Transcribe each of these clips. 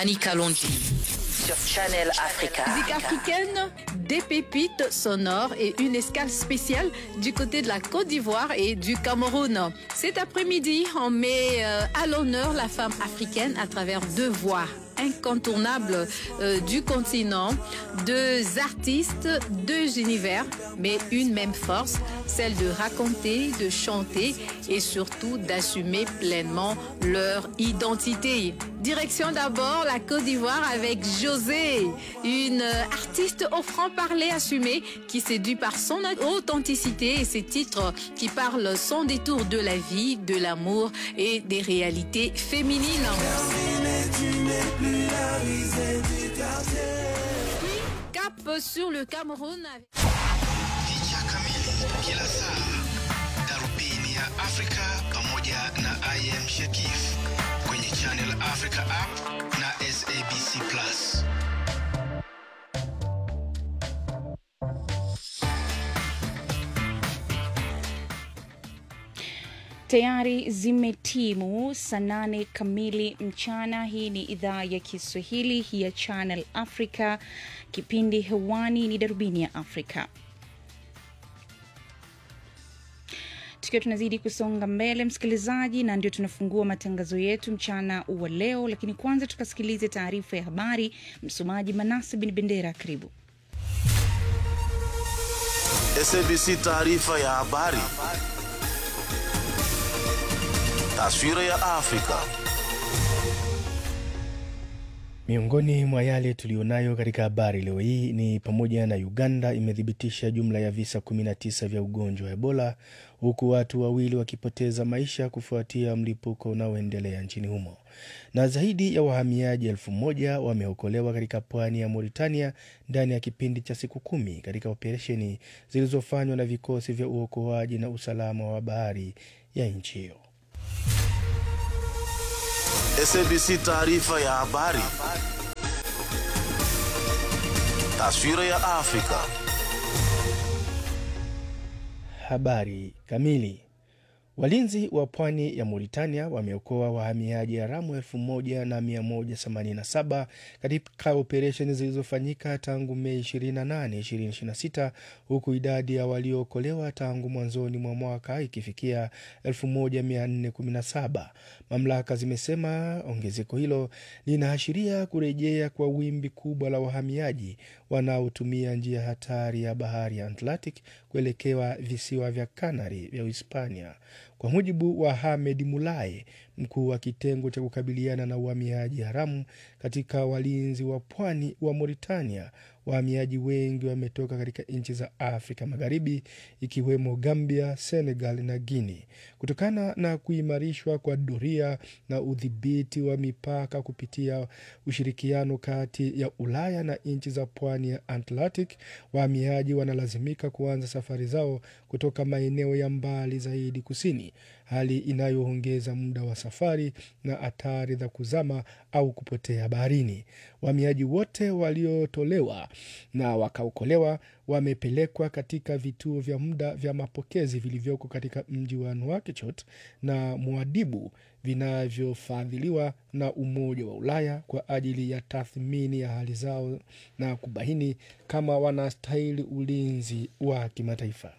Annie Kalonji sur Channel Africa. Musique africaine, des pépites sonores et une escale spéciale du côté de la Côte d'Ivoire et du Cameroun. Cet après-midi, on met euh, à l'honneur la femme africaine à travers deux voix incontournables euh, du continent, deux artistes, deux univers, mais une même force, celle de raconter, de chanter et surtout d'assumer pleinement leur identité. Direction d'abord la Côte d'Ivoire avec José, une artiste au franc-parler assumé qui séduit par son authenticité et ses titres qui parlent sans détour de la vie, de l'amour et des réalités féminines. Puis, cap sur le Cameroun. avec- picha kamili kila saa, darubini ya Afrika pamoja na IM Shekif kwenye Channel Africa app na SABC Plus. Tayari zimetimu saa nane kamili mchana. Hii ni idhaa ya Kiswahili ya Channel Africa. Kipindi hewani ni darubini ya Afrika. tukiwa tunazidi kusonga mbele msikilizaji, na ndio tunafungua matangazo yetu mchana wa leo, lakini kwanza tukasikilize taarifa ya habari. Msomaji Manase Bin Bendera, karibu. SABC taarifa ya habari. Taswira ya Afrika. Miongoni mwa yale tuliyonayo katika habari leo hii ni pamoja na Uganda imethibitisha jumla ya visa 19 vya ugonjwa wa Ebola huku watu wawili wakipoteza maisha kufuatia mlipuko unaoendelea nchini humo, na zaidi ya wahamiaji elfu moja wameokolewa katika pwani ya Mauritania ndani ya kipindi cha siku kumi katika operesheni zilizofanywa na vikosi vya uokoaji na usalama wa bahari ya nchi hiyo. SABC taarifa ya habari. Taswira ya Afrika. Habari kamili. Walinzi wa pwani ya Mauritania wameokoa wahamiaji haramu elfu moja na mia moja themanini na saba katika operesheni zilizofanyika tangu Mei 28, 2026 huku idadi ya waliookolewa tangu mwanzoni mwa mwaka ikifikia 1417. Mamlaka zimesema ongezeko hilo linaashiria kurejea kwa wimbi kubwa la wahamiaji wanaotumia njia hatari ya bahari ya Atlantic kuelekea visiwa vya Canary vya Uhispania. Kwa mujibu wa Hamed Mulaye, mkuu wa kitengo cha kukabiliana na uhamiaji haramu katika walinzi wa pwani wa Mauritania, wahamiaji wengi wametoka katika nchi za Afrika Magharibi ikiwemo Gambia, Senegal na Guinea. Kutokana na kuimarishwa kwa doria na udhibiti wa mipaka kupitia ushirikiano kati ya Ulaya na nchi za pwani ya Atlantic, wahamiaji wanalazimika kuanza safari zao kutoka maeneo ya mbali zaidi kusini, hali inayoongeza muda wa safari na hatari za kuzama au kupotea baharini. Wahamiaji wote waliotolewa na wakaokolewa wamepelekwa katika vituo vya muda vya mapokezi vilivyoko katika mji wa Nouakchott na Muadibu vinavyofadhiliwa na Umoja wa Ulaya kwa ajili ya tathmini ya hali zao na kubaini kama wanastahili ulinzi wa kimataifa.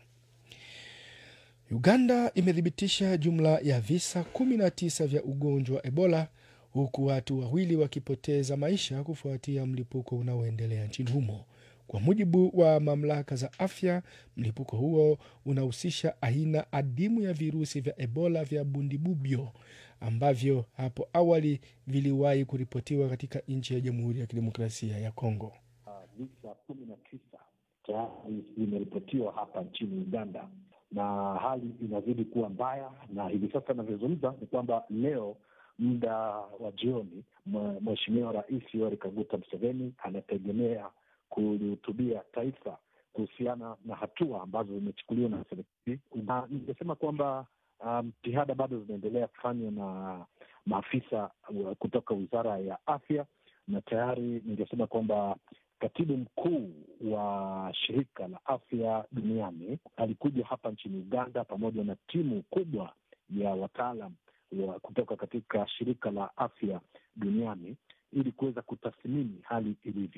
Uganda imethibitisha jumla ya visa 19 vya ugonjwa wa Ebola huku watu wawili wakipoteza maisha kufuatia mlipuko unaoendelea nchini humo. Kwa mujibu wa mamlaka za afya, mlipuko huo unahusisha aina adimu ya virusi vya Ebola vya Bundibubyo ambavyo hapo awali viliwahi kuripotiwa katika nchi ya Jamhuri ya Kidemokrasia ya Kongo. visa kumi na tisa tayari vimeripotiwa hapa nchini Uganda na hali inazidi kuwa mbaya, na hivi sasa inavyozungumza ni kwamba leo muda wa jioni, mwe- Mheshimiwa Rais Yoweri Kaguta Museveni anategemea kulihutubia taifa kuhusiana na hatua ambazo zimechukuliwa na serikali, na ningesema kwamba jitihada um, bado zinaendelea kufanywa na maafisa uh, kutoka wizara ya afya, na tayari ningesema kwamba katibu mkuu wa shirika la afya duniani alikuja hapa nchini Uganda pamoja na timu kubwa ya wataalam wa kutoka katika shirika la afya duniani ili kuweza kutathmini hali ilivyo.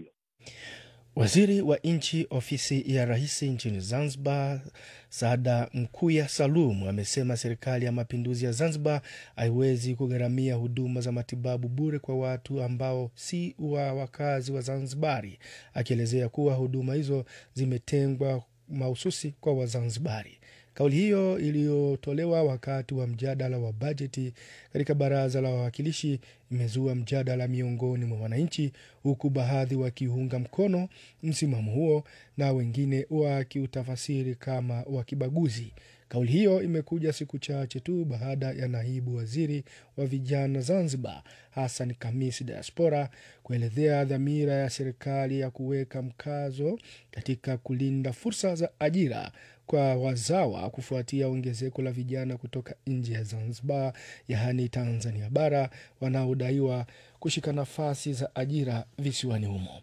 Waziri wa nchi ofisi ya rais nchini Zanzibar, Saada Mkuya Salum, amesema serikali ya mapinduzi ya Zanzibar haiwezi kugharamia huduma za matibabu bure kwa watu ambao si wa wakazi wa Zanzibari, akielezea kuwa huduma hizo zimetengwa mahususi kwa Wazanzibari. Kauli hiyo iliyotolewa wakati wa mjadala wa bajeti katika baraza la wawakilishi imezua mjadala miongoni mwa wananchi, huku baadhi wakiunga mkono msimamo huo na wengine wakiutafasiri kama wa kibaguzi. Kauli hiyo imekuja siku chache tu baada ya naibu waziri wa vijana Zanzibar Hassan Kamis Diaspora kuelezea dhamira ya serikali ya kuweka mkazo katika kulinda fursa za ajira kwa wazawa kufuatia ongezeko la vijana kutoka nje ya Zanzibar, yaani Tanzania bara, wanaodaiwa kushika nafasi za ajira visiwani humo.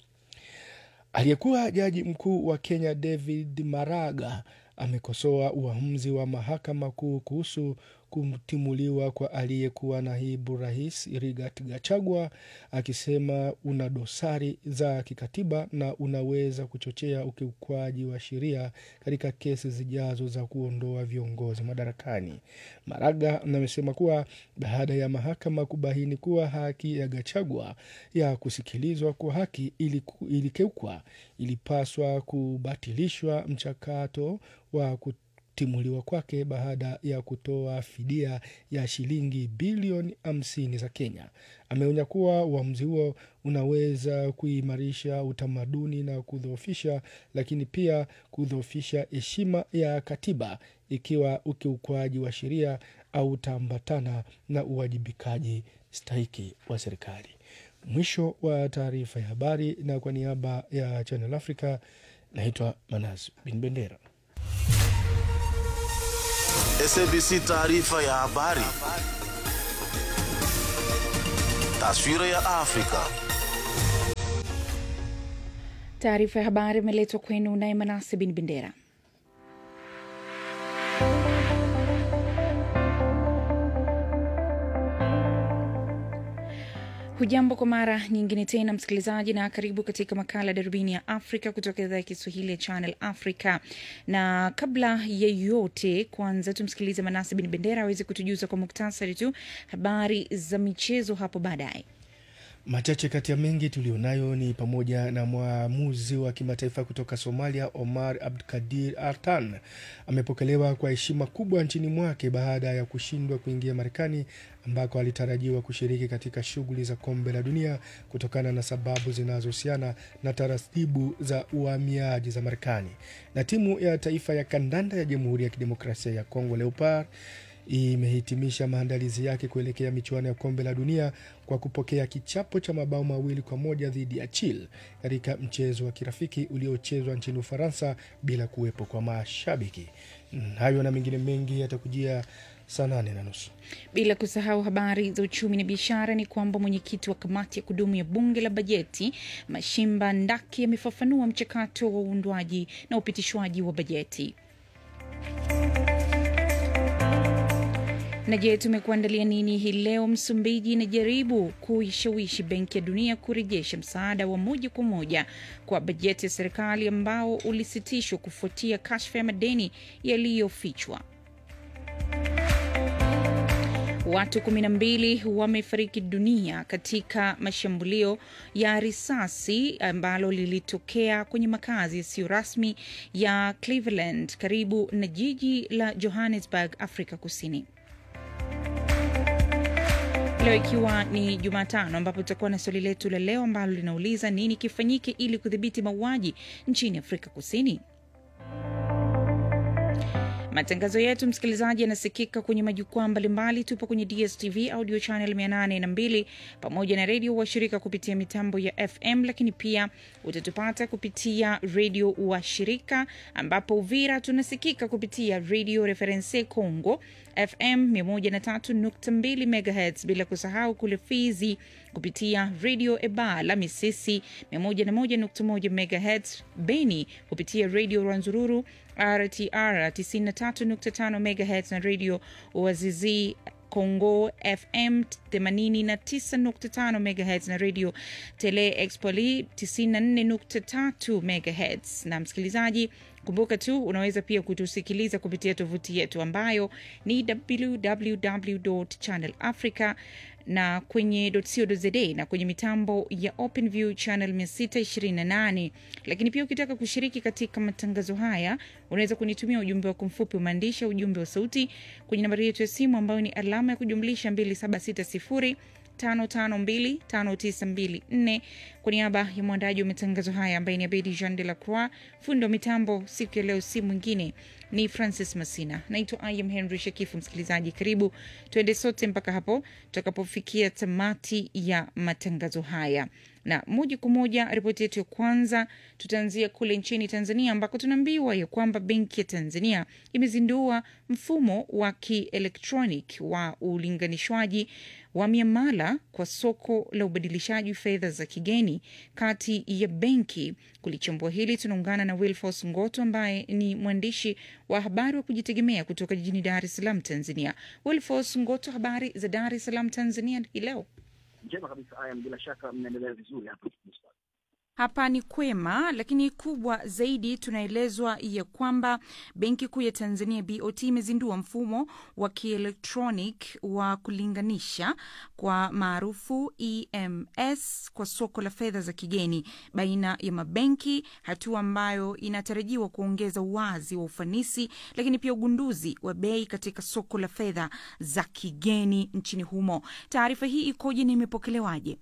Aliyekuwa jaji mkuu wa Kenya David Maraga amekosoa uamuzi wa mahakama kuu kuhusu kutimuliwa kwa aliyekuwa naibu rais Rigathi Gachagua akisema una dosari za kikatiba na unaweza kuchochea ukiukwaji wa sheria katika kesi zijazo za kuondoa viongozi madarakani. Maraga amesema kuwa baada ya mahakama kubaini kuwa haki ya Gachagua ya kusikilizwa kwa haki iliku- ilikeukwa, ilipaswa kubatilishwa mchakato wa kutimuliwa kwake baada ya kutoa fidia ya shilingi bilioni hamsini za Kenya. Ameonya kuwa uamuzi huo unaweza kuimarisha utamaduni na kudhoofisha, lakini pia kudhoofisha heshima ya katiba ikiwa ukiukwaji wa sheria au utaambatana na uwajibikaji stahiki wa serikali. Mwisho wa taarifa ya habari, na kwa niaba ya Channel Africa naitwa Manas Bin Bendera. SABC taarifa ya habari. Taswira ya Afrika. Taarifa ya habari imeletwa kwenu naye Manase Bin Bendera. Hujambo kwa mara nyingine tena msikilizaji, na karibu katika makala ya darubini ya Afrika kutoka idhaa ya Kiswahili ya Channel Africa. Na kabla ya yote, kwanza tumsikilize Manase Bin Bendera aweze kutujuza kwa muktasari tu habari za michezo hapo baadaye. Machache kati ya mengi tulionayo ni pamoja na mwamuzi wa kimataifa kutoka Somalia Omar Abdikadir Artan amepokelewa kwa heshima kubwa nchini mwake baada ya kushindwa kuingia Marekani ambako alitarajiwa kushiriki katika shughuli za kombe la dunia kutokana na sababu zinazohusiana na taratibu za uhamiaji za Marekani. Na timu ya taifa ya kandanda ya Jamhuri ya Kidemokrasia ya Kongo Leopard imehitimisha maandalizi yake kuelekea michuano ya kombe la dunia kwa kupokea kichapo cha mabao mawili kwa moja dhidi ya Chile katika mchezo wa kirafiki uliochezwa nchini Ufaransa bila kuwepo kwa mashabiki. Hayo na mengine mengi yatakujia saa nane na nusu. Bila kusahau habari za uchumi na biashara, ni kwamba mwenyekiti wa kamati ya kudumu ya bunge la bajeti Mashimba Ndaki amefafanua mchakato wa uundwaji na upitishwaji wa bajeti. Na je, tumekuandalia nini hii leo? Msumbiji inajaribu kuishawishi Benki ya Dunia kurejesha msaada wa moja kwa moja kwa bajeti ya serikali ambao ulisitishwa kufuatia kashfa ya madeni yaliyofichwa. Watu 12 wamefariki dunia katika mashambulio ya risasi ambalo lilitokea kwenye makazi yasiyo rasmi ya Cleveland karibu na jiji la Johannesburg, Afrika Kusini. Leo ikiwa ni Jumatano, ambapo tutakuwa na swali letu la leo ambalo linauliza nini kifanyike ili kudhibiti mauaji nchini Afrika Kusini. Matangazo yetu msikilizaji, yanasikika kwenye majukwaa mbalimbali. Tupo kwenye DSTV audio channel 802 pamoja na redio washirika kupitia mitambo ya FM, lakini pia utatupata kupitia redio washirika, ambapo Uvira tunasikika kupitia redio Reference Congo FM 103.2 MHz, bila kusahau kule Fizi kupitia redio Ebala Misisi 101.1 MHz, Beni kupitia redio Rwanzururu RTR 93.5 MHz na redio Wazizi Congo FM 89.5 MHz na radio Tele Expoli 94.3 MHz. Na msikilizaji, kumbuka tu unaweza pia kutusikiliza kupitia tovuti yetu ambayo ni www.channelafrica na kwenye .co.za na kwenye mitambo ya OpenView channel 628. Lakini pia ukitaka kushiriki katika matangazo haya unaweza kunitumia ujumbe wako mfupi umaandishi, ujumbe wa sauti kwenye nambari yetu ya simu ambayo ni alama ya kujumlisha 2760 5525924 kwa niaba ya mwandaji wa matangazo haya ambaye ni Abedi Jean de la Croix, fundi wa mitambo siku ya leo si mwingine ni Francis Masina. Naitwa I am Henry Shakifu. Msikilizaji, karibu tuende sote mpaka hapo tutakapofikia tamati ya matangazo haya na moja kwa moja ripoti yetu ya kwanza tutaanzia kule nchini Tanzania ambako tunaambiwa ya kwamba Benki ya Tanzania imezindua mfumo wa kielektronic wa ulinganishwaji wa miamala kwa soko la ubadilishaji fedha za kigeni kati ya benki. Kulichambua hili tunaungana na Wilfos Ngoto ambaye ni mwandishi wa habari wa kujitegemea kutoka jijini Dar es Salaam, Tanzania. Wilfos Ngoto, habari za Dar es Salaam, Tanzania hii leo? Njema kabisa. Haya, bila shaka mnaendelea vizuri hapa. Hapa ni kwema, lakini kubwa zaidi tunaelezwa ya kwamba Benki Kuu ya Tanzania BOT imezindua mfumo wa kielektronic wa kulinganisha kwa maarufu EMS kwa soko la fedha za kigeni baina ya mabenki, hatua ambayo inatarajiwa kuongeza uwazi wa ufanisi, lakini pia ugunduzi wa bei katika soko la fedha za kigeni nchini humo. Taarifa hii ikoje na imepokelewaje?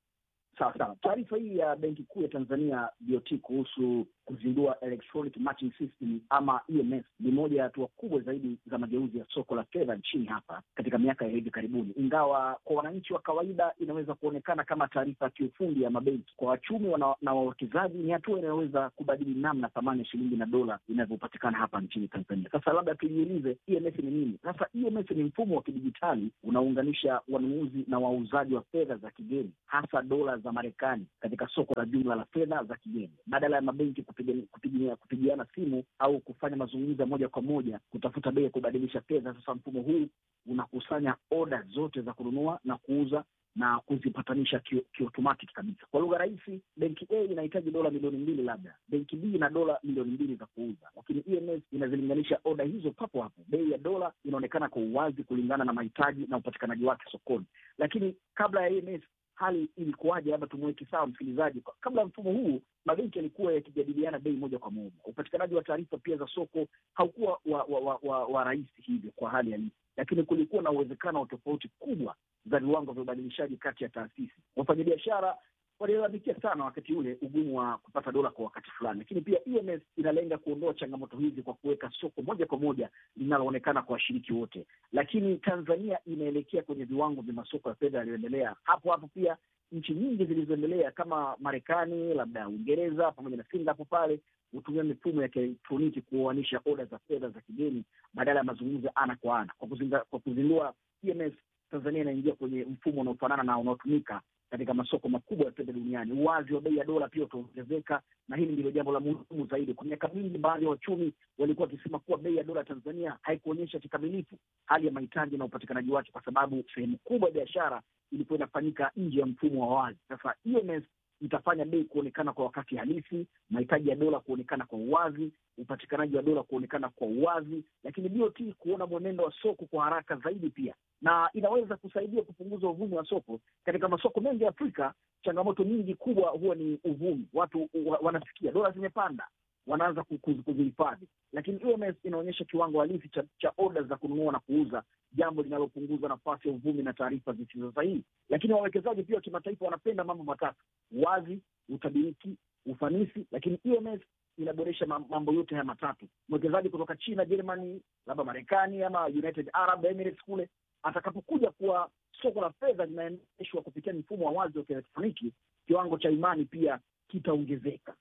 Sawa sawa. Taarifa hii ya Benki Kuu ya Tanzania BOT kuhusu kuzindua electronic matching system ama EMS ni moja ya hatua kubwa zaidi za mageuzi ya soko la fedha nchini hapa katika miaka ya hivi karibuni, ingawa kwa wananchi wa kawaida inaweza kuonekana kama taarifa ya kiufundi ya mabenki. Kwa wachumi wana, na wawekezaji ni hatua inayoweza kubadili namna thamani ya shilingi na dola inavyopatikana hapa nchini Tanzania. Sasa labda tujiulize, EMS ni nini? Sasa EMS ni mfumo wa kidijitali unaounganisha wanunuzi na wauzaji wa fedha za kigeni, hasa dola za Marekani katika soko la jumla la fedha za kigeni badala ya mabenki kupigiana kupigia simu au kufanya mazungumzo moja kwa moja kutafuta bei ya kubadilisha fedha. Sasa mfumo huu unakusanya oda zote za kununua na kuuza na kuzipatanisha kiotomatic ki kabisa. Kwa lugha rahisi, benki A inahitaji dola milioni mbili, labda benki B ina dola milioni mbili za kuuza, lakini EMS inazilinganisha oda hizo papo hapo. Bei ya dola inaonekana kwa uwazi kulingana na mahitaji na upatikanaji wake sokoni. Lakini kabla ya EMS hali ilikuwaje? Labda tumweke sawa msikilizaji. Kabla ya mfumo huu, mabenki yalikuwa yakijadiliana bei moja kwa moja. Upatikanaji wa taarifa pia za soko haukuwa wa, wa, wa, wa, wa rahisi hivyo kwa hali halisi, lakini kulikuwa na uwezekano wa tofauti kubwa za viwango vya ubadilishaji kati ya taasisi. Wafanyabiashara walilalamikia sana wakati ule ugumu wa kupata dola kwa wakati fulani, lakini pia EMS inalenga kuondoa changamoto hizi kwa kuweka soko moja kwa moja linaloonekana kwa washiriki wote. Lakini Tanzania inaelekea kwenye viwango vya masoko ya fedha yaliyoendelea. Hapo hapo pia nchi nyingi zilizoendelea kama Marekani, labda Uingereza pamoja na Singapore pale hutumia mifumo ya kielektroniki kuoanisha oda za fedha za kigeni badala ya mazungumzo ana kwa ana. Kwa kuzindua EMS, Tanzania inaingia kwenye mfumo unaofanana na unaotumika katika masoko makubwa ya fedha duniani. Uwazi wa bei ya dola pia utaongezeka, na hili ndilo jambo la muhimu zaidi. Kwa miaka mingi, baadhi ya wachumi walikuwa wakisema kuwa bei ya dola Tanzania haikuonyesha kikamilifu hali ya mahitaji na upatikanaji wake, kwa sababu sehemu kubwa ya biashara ilikuwa inafanyika nje ya mfumo wa wazi. Sasa EMS itafanya bei kuonekana kwa wakati halisi, mahitaji ya dola kuonekana kwa uwazi, upatikanaji wa dola kuonekana kwa uwazi, lakini BOT kuona mwenendo wa soko kwa haraka zaidi pia, na inaweza kusaidia kupunguza uvumi wa soko. Katika masoko mengi ya Afrika, changamoto nyingi kubwa huwa ni uvumi. Watu wanasikia dola zimepanda, wanaanza kuzihifadhi, lakini EMS inaonyesha kiwango halisi cha, cha oda za kununua na kuuza, jambo linalopunguza nafasi ya uvumi na taarifa zisizo sahihi. Lakini wawekezaji pia wa kimataifa wanapenda mambo matatu: wazi, utabiriki, ufanisi. Lakini EMS inaboresha mambo yote haya matatu. Mwekezaji kutoka China, Germany, labda Marekani ama United Arab Emirates kule atakapokuja kuwa soko la fedha linaendeshwa kupitia mfumo wa wazi wa kielektroniki, kiwango cha imani pia kitaongezeka.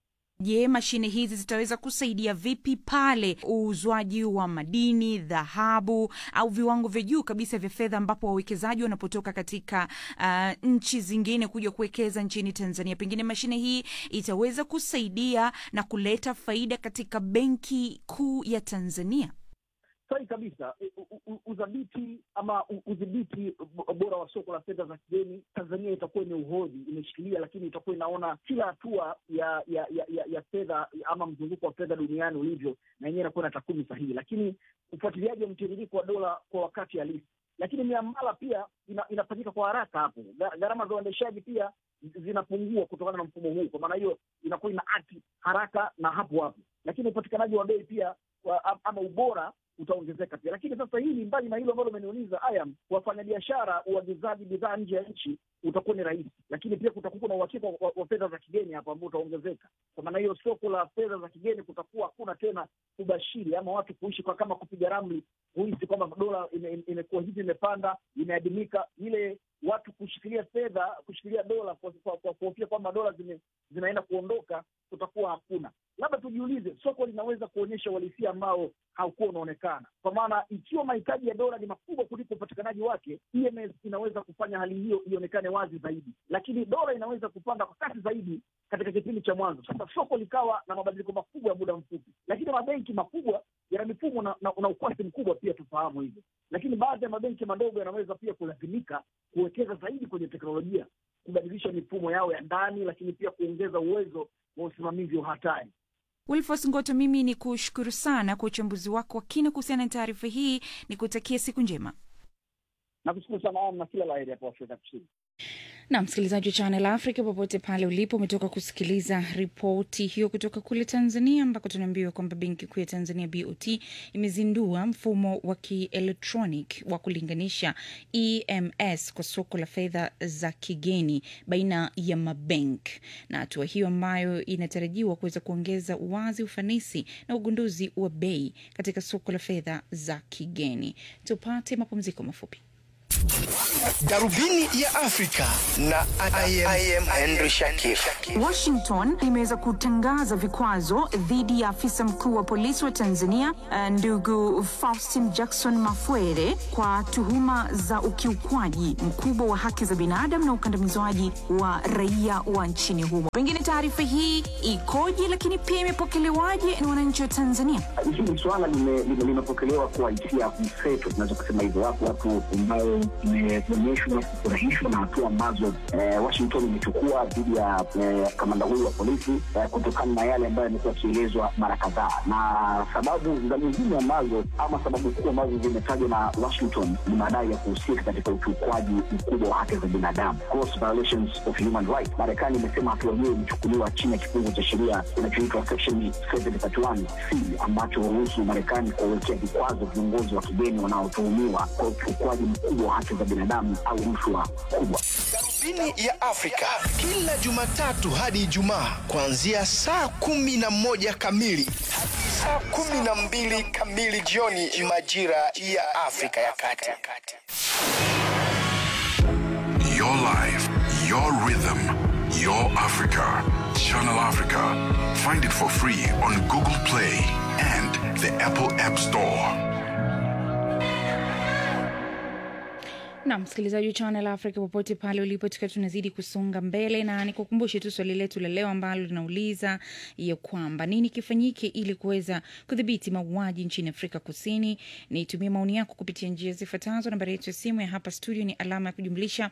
Je, mashine hizi zitaweza kusaidia vipi pale uuzwaji wa madini, dhahabu au viwango vya juu kabisa vya fedha, ambapo wawekezaji wanapotoka katika uh, nchi zingine kuja kuwekeza nchini Tanzania? Pengine mashine hii itaweza kusaidia na kuleta faida katika Benki Kuu ya Tanzania. sahi kabisa. U- u- u- Udhabiti ama u- udhibiti bo- bora wa soko la fedha za kigeni, Tanzania itakuwa imeuhodhi, imeshikilia, lakini itakuwa inaona kila hatua ya ya ya, ya, ya fedha ama mzunguko wa fedha duniani ulivyo, na yenyewe inakuwa na takwimu sahihi, lakini ufuatiliaji wa mtiririko wa dola kwa wakati halisi lakini miamala pia ina, inafanyika kwa haraka hapo. Gha- Gharama za uendeshaji pia zinapungua kutokana na mfumo huu. Kwa maana hiyo inakuwa ina akti haraka na hapo hapo, lakini upatikanaji wa bei pia wa, am- ama ubora utaongezeka pia. Lakini sasa hili mbali na hilo ambalo umeniuliza Ayam, wafanyabiashara uagizaji bidhaa nje ya nchi utakuwa ni rahisi, lakini pia kutakuwa na uhakika wa, wa fedha za kigeni hapo ambao utaongezeka. Kwa maana hiyo soko la fedha za kigeni kutakuwa hakuna tena ubashiri ama watu kuishi kwa kama kupiga ramli kuhisi kwamba dola ime- ime- imekuwa hivi imepanda imeadimika, ile watu kushikilia fedha kushikilia dola kwa kwa- kwa kuhofia kwamba dola zime, zinaenda kuondoka, kutakuwa hakuna. Labda tujiulize, soko linaweza kuonyesha uhalisia ambao haukuwa unaonekana, kwa maana ikiwa mahitaji ya dola ni makubwa kuliko upatikanaji wake, EMS inaweza kufanya hali hiyo ionekane wazi zaidi, lakini dola inaweza kupanda kwa kasi zaidi katika kipindi cha mwanzo. Sasa soko likawa na mabadiliko makubwa ya muda mfupi, lakini mabenki makubwa yana mifumo na, na, na ukwasi mkubwa pia, tufahamu hivyo. Lakini baadhi ya mabenki madogo yanaweza pia kulazimika kuwekeza zaidi kwenye teknolojia, kubadilisha mifumo yao ya ndani, lakini pia kuongeza uwezo wa usimamizi wa hatari. Wilfos Ngoto, mimi ni kushukuru sana kwa uchambuzi wako wa kina kuhusiana na taarifa hii, ni kutakia siku njema. Nakushukuru sana Am, na kila la heri hapo Afrika Kusini. na msikilizaji wa Channel Africa popote pale ulipo, umetoka kusikiliza ripoti hiyo kutoka kule Tanzania, ambako tunaambiwa kwamba Benki Kuu ya Tanzania BOT imezindua mfumo wa kielektronic wa kulinganisha EMS kwa soko la fedha za kigeni baina ya mabenk, na hatua hiyo ambayo inatarajiwa kuweza kuongeza uwazi, ufanisi na ugunduzi wa bei katika soko la fedha za kigeni. Tupate mapumziko mafupi. Darubini ya Afrika na I am, I am Henry Shakif. Washington imeweza kutangaza vikwazo dhidi ya afisa mkuu wa polisi wa Tanzania eh, ndugu Faustin Jackson Mafwere kwa tuhuma za ukiukwaji mkubwa wa haki za binadamu na ukandamizwaji wa raia wa nchini humo. Pengine taarifa hii ikoje, lakini pia imepokelewaje na wananchi wa Tanzania? Hili swala lime- lime- limepokelewa kwa hisia mseto, tunaweza kusema hivyo. Wapo watu ambao imeonyeshwa kufurahishwa na hatua ambazo eh, Washington imechukua dhidi ya eh, kamanda huyu wa polisi eh, kutokana na yale ambayo yamekuwa yakielezwa mara kadhaa, na sababu za nyingine ambazo ama sababu kuu ambazo zimetajwa na Washington ni madai ya kuhusika katika ukiukwaji mkubwa wa haki za binadamu, gross violations of human rights. Marekani imesema hatua hiyo imechukuliwa chini ya kifungu cha sheria kinachoitwa section 731 C ambacho huruhusu Marekani kuwawekea vikwazo viongozi wa kigeni wanaotuhumiwa kwa ukiukwaji mkubwa wa haki za binadamu au rushwa kubwa. Darubini ya Afrika kila Jumatatu hadi Ijumaa kuanzia saa kumi na moja kamili hadi saa kumi na mbili kamili jioni majira ya Afrika ya Kati. Your life, your rhythm, your Africa. Channel Africa. Find it for free on Google Play and the Apple App Store. na msikilizaji wa Channel Africa popote pale ulipo, tukiwa tunazidi kusonga mbele, na nikukumbushe tu swali letu la leo ambalo linauliza ya kwamba nini kifanyike ili kuweza kudhibiti mauaji nchini Afrika Kusini. Nitumie maoni yako kupitia njia zifuatazo. Nambari yetu ya simu ya hapa studio ni alama ya kujumlisha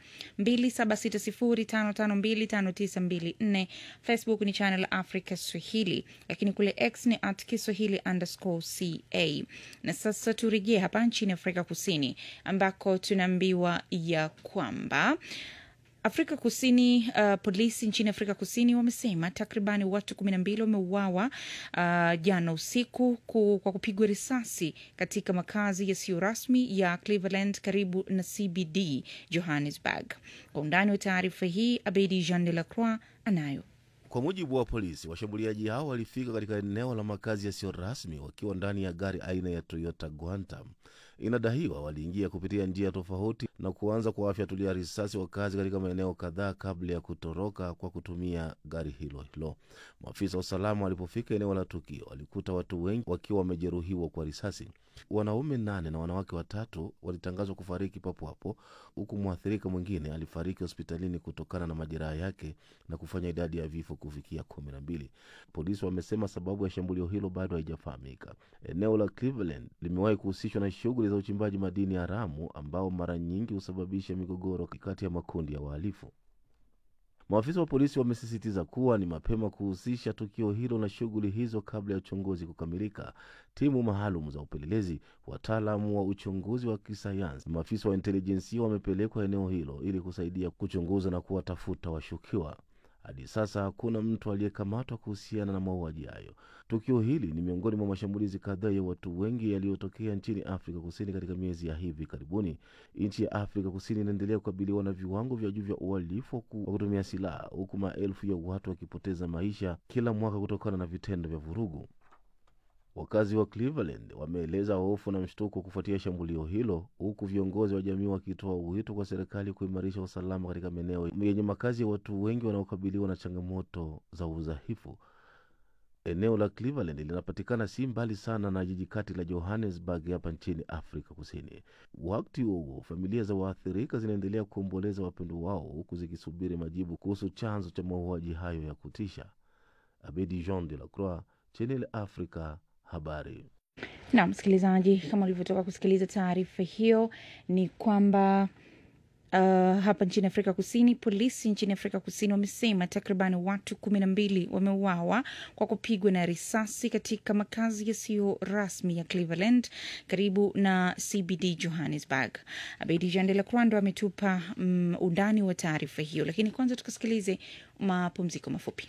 2760552594. Facebook ni Channel Africa Swahili, lakini kule X ni at Kiswahili underscore ca. Na sasa turejee hapa nchini Afrika Kusini ambako tunaambiwa ya kwamba Afrika Kusini, uh, polisi nchini Afrika Kusini wamesema takribani watu kumi na mbili wameuawa uh, jana usiku ku, kwa kupigwa risasi katika makazi yasiyo rasmi ya Cleveland karibu na CBD Johannesburg. Kwa undani wa taarifa hii, Abedi Jean de la Croix anayo. Kwa mujibu wa polisi, washambuliaji hao walifika katika eneo la makazi yasiyo rasmi wakiwa ndani ya gari aina ya Toyota Quantum Inadaiwa waliingia kupitia njia tofauti na kuanza kuwafyatulia risasi wakazi katika maeneo kadhaa kabla ya kutoroka kwa kutumia gari hilo hilo. Maafisa wa usalama walipofika eneo la tukio walikuta watu wengi wakiwa wamejeruhiwa kwa risasi. Wanaume nane na wanawake watatu walitangazwa kufariki papo hapo, huku mwathirika mwingine alifariki hospitalini kutokana na majeraha yake na kufanya idadi ya vifo kufikia kumi na mbili. Polisi wamesema sababu ya shambulio hilo bado haijafahamika. Eneo la Cleveland limewahi kuhusishwa na shughuli za uchimbaji madini haramu ambao mara nyingi husababisha migogoro kati ya makundi ya wahalifu. Maafisa wa polisi wamesisitiza kuwa ni mapema kuhusisha tukio hilo na shughuli hizo kabla ya uchunguzi kukamilika. Timu maalum za upelelezi, wataalamu wa uchunguzi wa kisayansi, maafisa wa intelijensia wamepelekwa eneo hilo ili kusaidia kuchunguza na kuwatafuta washukiwa. Hadi sasa hakuna mtu aliyekamatwa kuhusiana na mauaji hayo. Tukio hili ni miongoni mwa mashambulizi kadhaa ya watu wengi yaliyotokea nchini Afrika Kusini katika miezi ya hivi karibuni. Nchi ya Afrika Kusini inaendelea kukabiliwa na viwango vya juu vya uhalifu wa kutumia silaha, huku maelfu ya watu wakipoteza maisha kila mwaka kutokana na vitendo vya vurugu. Wakazi wa Cleveland wameeleza hofu na mshtuko kufuatia shambulio hilo, huku viongozi wa jamii wakitoa wito kwa serikali kuimarisha usalama katika maeneo yenye makazi ya watu wengi wanaokabiliwa na changamoto za udhaifu. Eneo la Cleveland linapatikana si mbali sana na jiji kati la Johannesburg hapa nchini Afrika Kusini. Wakati huo huo, familia za waathirika zinaendelea kuomboleza wapendo wao huku zikisubiri majibu kuhusu chanzo cha mauaji hayo ya kutisha. Abedi Jean de la Croix, Channel Africa, habari. na msikilizaji, kama ulivyotoka kusikiliza taarifa hiyo, ni kwamba uh, hapa nchini Afrika Kusini, polisi nchini Afrika Kusini wamesema takriban watu kumi na mbili wameuawa kwa kupigwa na risasi katika makazi yasiyo rasmi ya Cleveland karibu na CBD Johannesburg. Abedi Jean de la Croix ndo ametupa um, undani wa taarifa hiyo, lakini kwanza tukasikilize mapumziko mafupi.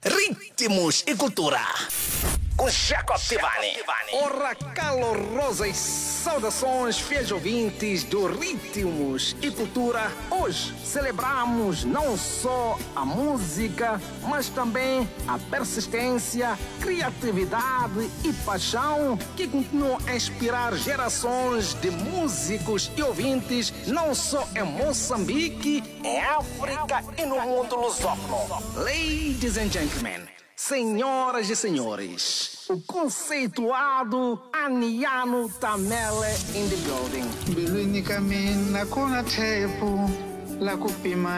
Ritmos e cultura. Com Jacob Tivani. Ora calorosas saudações, fiéis ouvintes do Ritmos e Cultura. Hoje celebramos não só a música, mas também a persistência, criatividade e paixão que continuam a inspirar gerações de músicos e ouvintes, não só em Moçambique, em África e no mundo lusófono. Ladies and gentlemen, senhoras e senhores, o conceituado Aniano Tamele in the building. mbilwini ka mina ku na thepu la ku pima